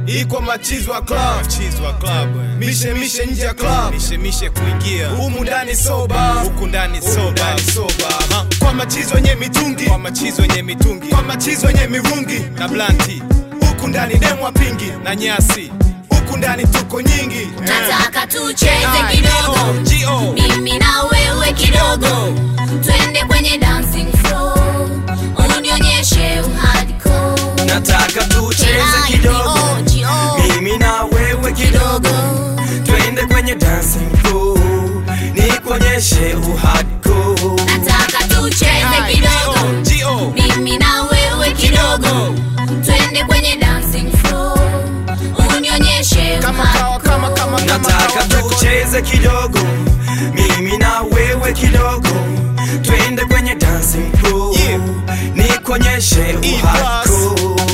iko machizwa club Chizwa club eh. mishe mishe nje ya club mishe mishe kuingia humu ndani soba huku ndani Humu soba ndani soba kwa machizo yenye mitungi kwa machizo yenye mitungi kwa machizo yenye mirungi na blanti huku ndani demwa pingi na nyasi huku ndani tuko nyingi nataka tucheze Ah, kidogo G.O. mimi na wewe kidogo twende kwenye dancing floor unionyeshe uhadiko nataka tucheze kidogo mimi na wewe kidogo twende kwenye dancing pool nikuonyeshe uhadko nataka tucheze kidogo G.O. mimi na wewe kidogo twende kwenye dancing floor unionyeshe kama kawa uhadiko kama kama kama nataka kawa tucheze kidogo mimi na wewe kidogo twende kwenye dancing pool Yeah. nikuonyeshe E uhadko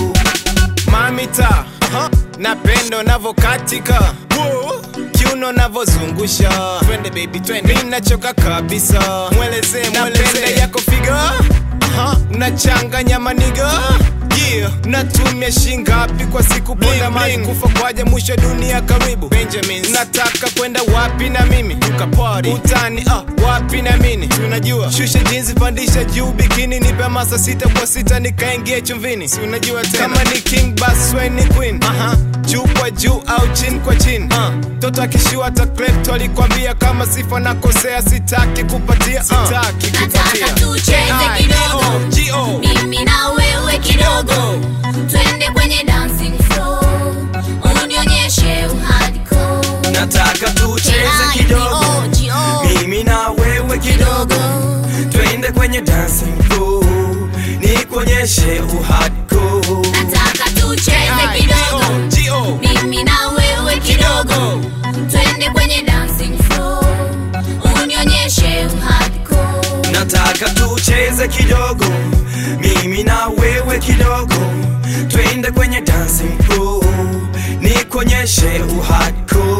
mamita napendo navokatika kiuno navozungusha twende baby twende mi nachoka kabisa mweleze mweleze yako figa unachanganya maniga Yeah. natumia shingapi kwa siku ponda mali kufa kwaja mwisho dunia karibu Benjamins. nataka kwenda wapi na mimi tukapari utani ah, wapi na mini tunajua shusha jinsi pandisha juu bikini nipe masa sita kwa sita nikaingia chumvini si unajua tena kama ni king bas we ni queen Aha. juu kwa juu au chini kwa chini uh. toto akishua ta klepto alikwambia kama sifa nakosea sitaki kupatia uh. sitaki nataka kupatia tucheze Ah, kidogo G.O. mimi na wewe kidogo twende kwenye dancing floor unionyeshe uhadiko nataka tucheze kidogo mimi na wewe kidogo twende kwenye dancing pool nikuonyeshe uhadko nataka tucheze Ah, kidogo G.O. mimi na wewe kidogo twende kwenye dancing floor unionyeshe uhadiko nataka tucheze kidogo mimi na wewe kidogo twende kwenye dancing pool nikuonyeshe uhadko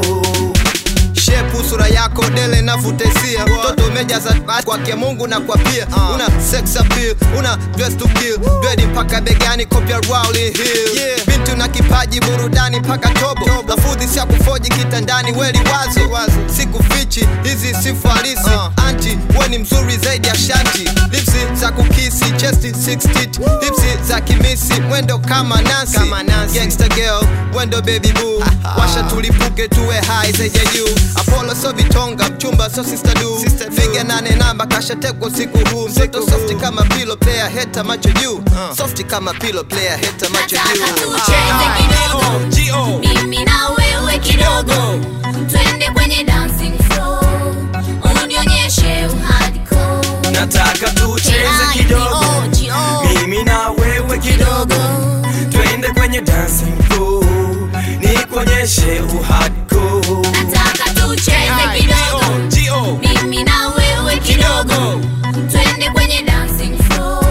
shepu sura yako dele navutesia mtoto umejaza kwake mungu na kwa pia una sex appeal una dress to kill dredi mpaka begani kopya Rowling Hill yeah. bintu na kipaji burudani mpaka tobo lafudhi sia kufoji kitandani weli wazo sikufichi hizi sifu halisi anti we ni mzuri zaidi ya shanti lipsi za kukisi chesti 60 hipsi za kimisi mwendo kama nansi gangster girl wendo baby boo washa tulipuke tuwe high zaidi ya juu apollo so vitonga mchumba so sister du figa nane namba kashatekwa usiku huu mtoto softi kama pilo player heta macho juu softi kama pilo player heta macho nataka juu tucheze kidogo G.O. mimi na wewe kidogo twende kwenye dancing floor unionyeshe uhadiko nataka tucheze kidogo mimi na wewe kidogo twende kwenye dancing pool nikuonyeshe uhadko nataka tucheze kidogo G.O. mimi na wewe kidogo twende kwenye dancing floor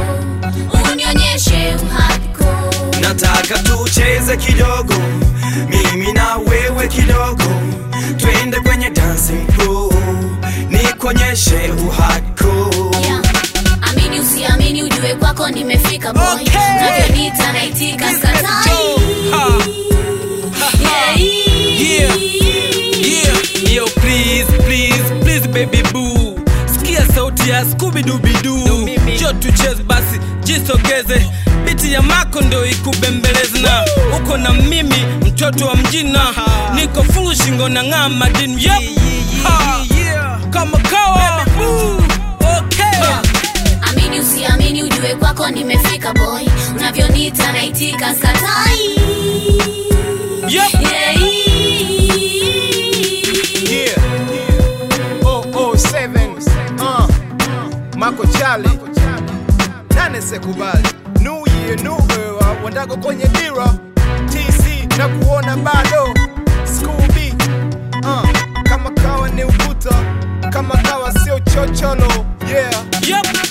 unionyeshe uhadiko nataka tucheze kidogo mimi na wewe kidogo twende kwenye dancing pool nikuonyeshe uhadko Yeah. amini usiamini ujue kwako nimefika boy Okay. navyonita naitika skatai Yeah. Yeah, yeah. Yo, please, please, please baby boo sikia sauti ya skubidubidu jo tucheze basi jisogeze biti ya mako ndo ikubembeleze na uko na mimi mtoto wa mjina niko fulu shingo na ng'aa madini yep. Ha. kama kawa Ooh, okay. amini usiamini ujue kwako nimefika boy unavyonita naitika skatai Yep. Yeah. Yeah. Oh, oh, seven. Uh. Mako Chali. Nane sekubali. New year, new era. Wandago kwenye dira. TC na kuona bado. School B. Uh. Kama kawa ni ukuta. Kama kawa sio chocholo. Yeah. Yep.